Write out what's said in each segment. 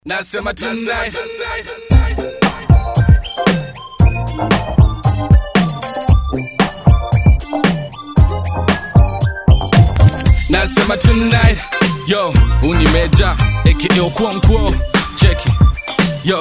Nasema tonight Nasema tonight Yo, unimeja aka Okonkwo Cheki Yo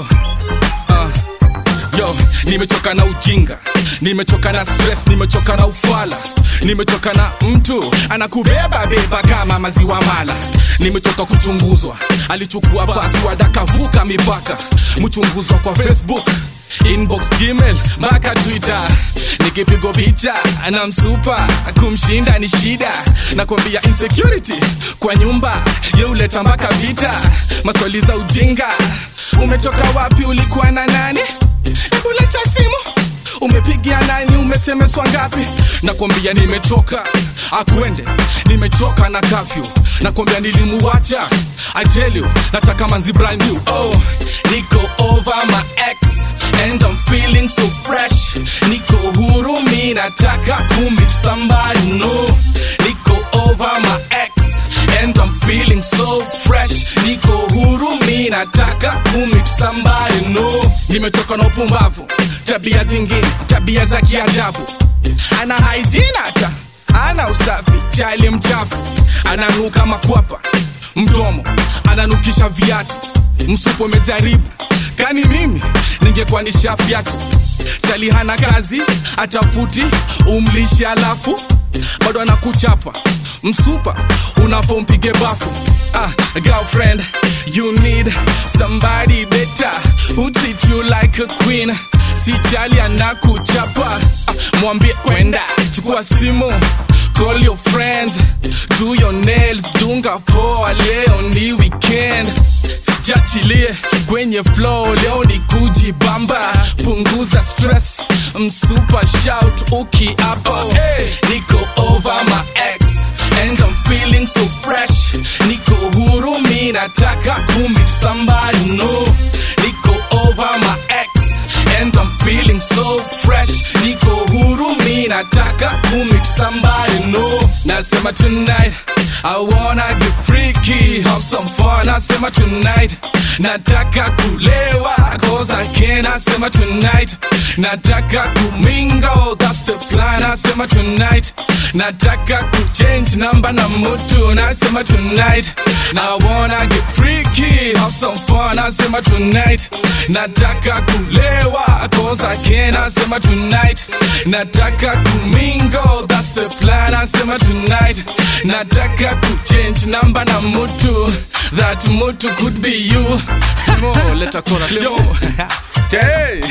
uh. Yo, nimechoka na ujinga, nimechoka na stress, nimechoka na ufala, nimechoka na mtu anakubeba beba kama maziwa mala. Nimechoka kuchunguzwa, alichukua password akavuka mipaka, mchunguzwa kwa Facebook inbox gmail mpaka twitter nikipigwa picha na msupa kumshinda ni shida nakwambia insecurity kwa nyumba yeuleta mpaka vita maswali za ujinga umetoka wapi ulikuwa na nani hebu leta simu umepigia nani umesemeswa ngapi nakwambia nimechoka akwende nimechoka na kafyu nakwambia nilimuwacha I tell you nataka manzi brand new oh niko over my ex and I'm feeling so fresh niko huru mi nataka kumi somebody no niko over my ex and I'm feeling so fresh niko huru mi nataka kumit somebody no nimetoka na upumbavu tabia zingine tabia za kiajabu ana hygiene hata ana usafi chali mchafu ananuka makwapa mdomo ananukisha viatu msupo umejaribu kani mimi ningekuwa ni shafu yako chali hana kazi atafuti umlishe alafu bado anakuchapa msupa unafo mpige bafu ah, girlfriend you need somebody better who treat you like a queen si chali anakuchapa ah, mwambie kwenda chukua simu call your friends do your nails dunga poa leo ni weekend jachilie kwenye flow leo ni kujibamba punguza stress msupa shout ukiapa hey, niko over my ex and I'm feeling so fresh niko huru mi nataka kumi somebody no niko over my ex and I'm feeling so fresh niko huru mi nataka kumit somebody no nasema tonight I wanna get freaky have some fun nasema tonight nataka kulewa cause I can nasema tonight nataka kumingo that's the plan nasema tonight nataka kuchange namba na mutu nasema tonight I wanna get freaky have some fun nasema tonight nataka kulewa cause I can nasema tonight nataka kumingo that's the plan nasema tonight nataka kuchange namba na mutu that mutu could be you oh, let a chorus yo hey.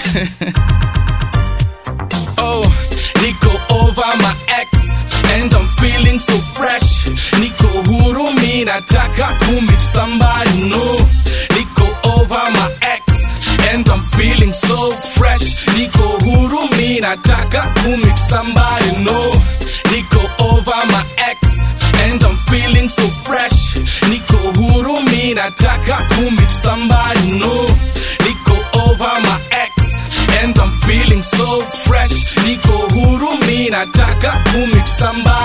oh niko over my ex and I'm feeling so fresh niko huru mi nataka kumi somebody no niko over my ex and I'm feeling so fresh niko huru mi nataka kumit somebody no niko over my ex and I'm feeling so fresh niko huru mi nataka kumit somebody no niko over my ex and I'm feeling so fresh niko huru mi nataka kumit somebody